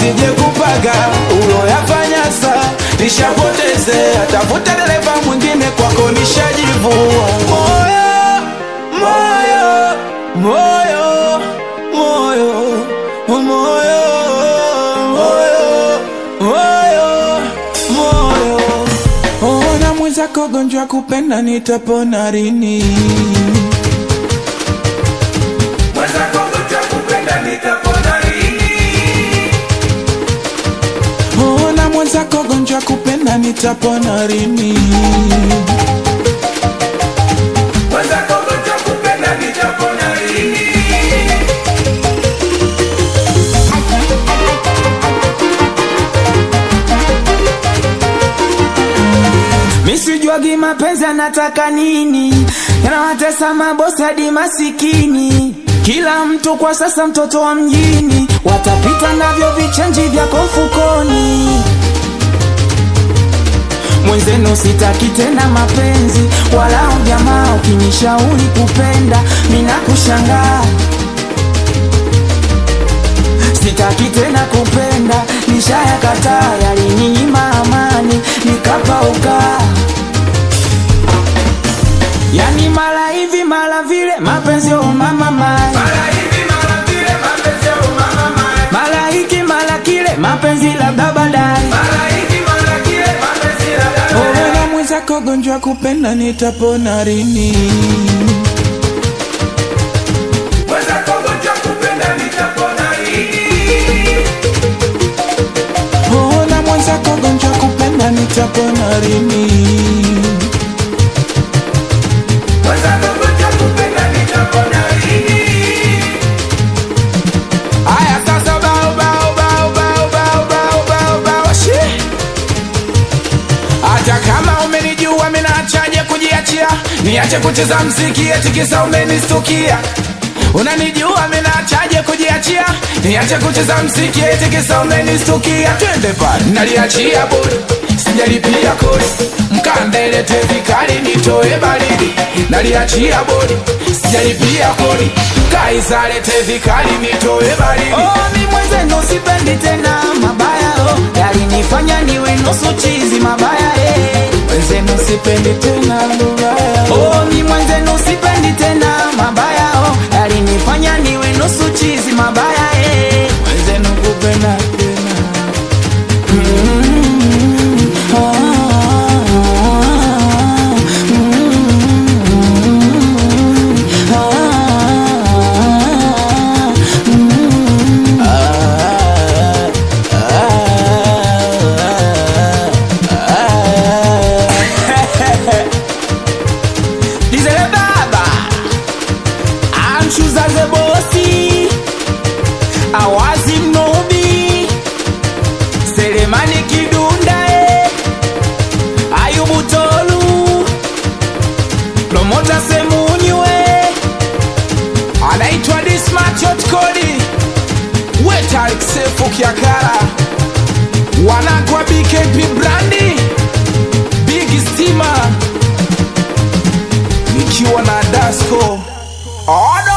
usije kupaga uloyafanya sa nishapoteze atafuta dereva mwingine kwako nishajivua moyo moyo moyo moyo moyo moyo moyo moyo ona mwenzako gonjwa kupenda nitapona rini Mwenzako gonjwa kupenda nitapona lini? ona mwenzako gonjwa kupenda nitapona rini Mwenzako gonjwa kupenda nitapona lini? Misijuagi mapenzi anataka nini, yanawatesa mabosi hadi masikini. Kila mtu kwa sasa mtoto wa mjini, watapita navyo vichenji vyako mfukoni. Mwenzenu sitaki tena mapenzi, wala ujamaa ukinishauri kupenda, mina kushangaa sitaki tena kupenda, nishayakataa, yalininyima amani, nikapauka. Yani mara hivi mara vile, mapenzi oh mama mai, Mara hivi mara vile mapenzi ya umama mai. mara hiki mara kile, mapenzi labda baadaye. Mara hiki mara kile mapenzi ya dada. ona mwenzako gonjwa kupenda nitapona rini Mwenzako gonjwa kupenda nitapona lini? ona mwenzako gonjwa kupenda nitapona rini Mwenzako gonjwa kupenda nitapona lini? Aya sasa bao bao bao bao bao bao bao bao shi. Hata kama umenijua mimi naachaje kujiachia Niache kucheza mziki eti kisa umenistukia Unanijua mimi naachaje kujiachia Niache kucheza mziki eti kisa umenistukia Twende pale naliachia bodi Sijalipia kodi Mkandelete vikali nitoe baridi Naliachia bodi Sijalipia kodi Kaizalete vikali nitoe baridi Oh, mi mwenzenu sipendi tena mabaya oh, yalinifanya niwe nusu chizi mabaya eh. Wenzenu sipendi tena mbaya Oh, mi mwenzenu sipendi tena mabaya oh, yalinifanya niwe nusu chizi mabaya eh. Wenzenu kupenda tena Dizele baba amshuzaze bosi awazi mnubi selemani kidunda e ayubu tolu promota semunywe anaitwa dismachot.kodi wetalksefu kiakara wanakwa bkp brandi big stima nikiwa na dasco odo